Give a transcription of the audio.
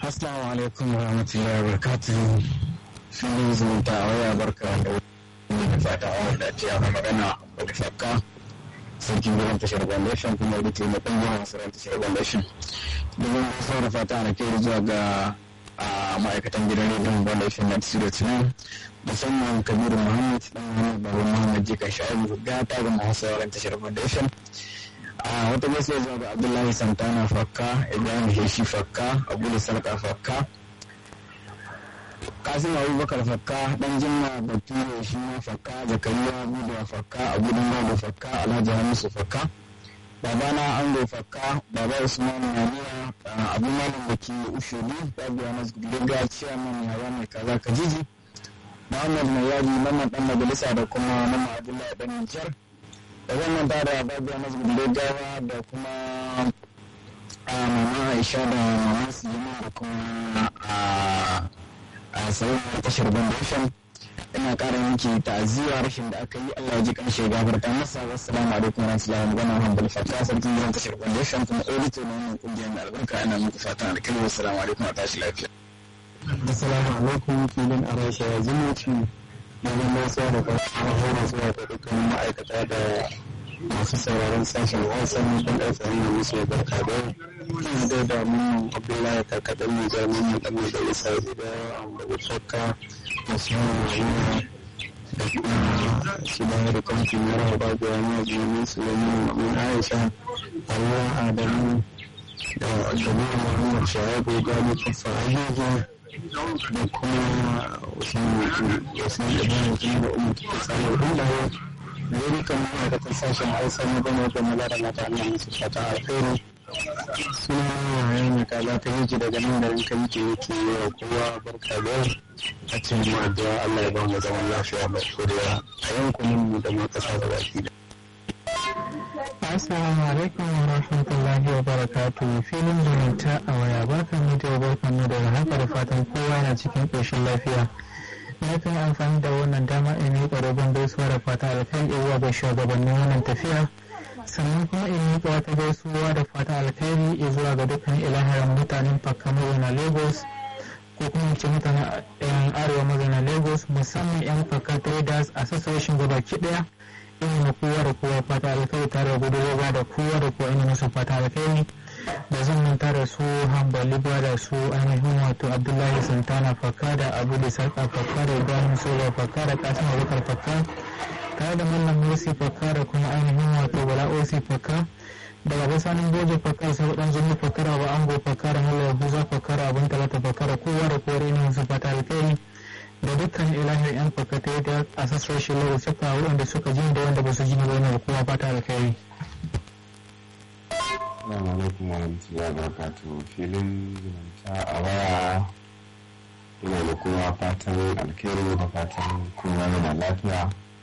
Assalamu alaikum wa rahmatullahi wa barakatuhu. Filin zumunta a waya barka da wani fata a wanda ce a magana wani fakka. Sarkin gidan tashar foundation kuma da ke mutum gina masarar tashar foundation. Domin gaisuwa da fata na kai zuwa ga ma'aikatan gidan rediyon foundation na studio tunan musamman kabiru muhammad dan muhammad babu muhammad jika sha'ibu gata ga masu sauran tashar foundation. a wata gaisuwa zuwa ga abdullahi santana fakka ibrahim heshi fakka abu da sarka fakka kasim abubakar fakka dan jimma bature shi ma fakka zakariya buda fakka abu da fakka alhaji hamisu fakka babana ango fakka baba usman naniya abu malam da ke ushudu babu yana gudunga ciyaman yawa mai kaza kajiji muhammad mai yadi mamman dan majalisa da kuma mamman abdullahi dan nijar da wannan ta da babuwa na zubin gawa da kuma a mama aisha da mama siyama da kuma a sauran tashar foundation ina kara yanki ta'aziyya rashin da aka yi allah ji kan shiga gafarta masa wassalamu alaikum wa rahmatullahi wa barakatuh hamdul fata sarkin gidan tashar foundation kuma edito na wannan kungiyar mai albarka ana muku fatan alkhairi wassalamu alaikum wa tashi lafiya assalamu alaikum filin arasha zumunci domin masu da kwanci horo zuwa ga dukkan ma'aikata da masu sauraron sashen wasan ɗan ƙarfin da musu barka da ina dai da mun abdullahi karkaɗin mu jami'in mu ɗan da isa da da shakka da su yana da kuma shi da da kwamfin ya rawa ba da wani jami'in su domin mamun aisha allah adamu da jami'in muhammad shahabu gani kafa ayyuka da kuma wasu wasu ibrahim kuma da umar ta samu hundaye da yi kan ma'aikatan sashen hausa na gama da mala da mata allah musu fata alheri suna yaya ne kaza ta yake daga nan garin kan yake yake yi wa kowa barka da a cikin mu addu'a allah ya ba mu zaman lafiya mai kuriya a yankunan mu da ma kasa da baki da Assalamu alaikum wa rahmatullahi wa barakatu filin zumunta a waya barkan mu da barkan mu da haka da fatan kowa yana cikin ƙoshin lafiya. Na kan amfani da wannan dama in yi ƙwararren gaisuwa da fata alkhairi zuwa ga shugabannin wannan tafiya. Sannan kuma in yi wata gaisuwa da fata alkhairi zuwa ga dukkan ilahirin mutanen Fakka mazauna Lagos ko kuma ce mutanen yan arewa mazauna Lagos musamman yan Fakka Traders Association gabaki ɗaya. ina kowa da kowa fata alkhairi tare da gudunar da kowa da kowa ina musu fata alkhairi da zan manta da su hambali da su ainihin wato abdullahi santana fakka da abu da sarka fakka da ibrahim sola fakka da kasim abubakar fakka tare da mallam mursi fakka da kuma ainihin wato bala osi fakka daga basanin goje fakka sai dan zumi fakka da ba ango fakka da mallam yahuza fakka da abun talata fakka da kowa da kowa ina musu fata alkhairi da dukkan ilahin yan fakatai da a sassan shi lau suka waɗanda suka ji da wanda ba su ji ba yana kuma fata alkhairi. Assalamu alaikum wa rahmatullahi wa barakatuh filin zumunta a waya ina da kowa fatan alkhairi da fatan kowa yana lafiya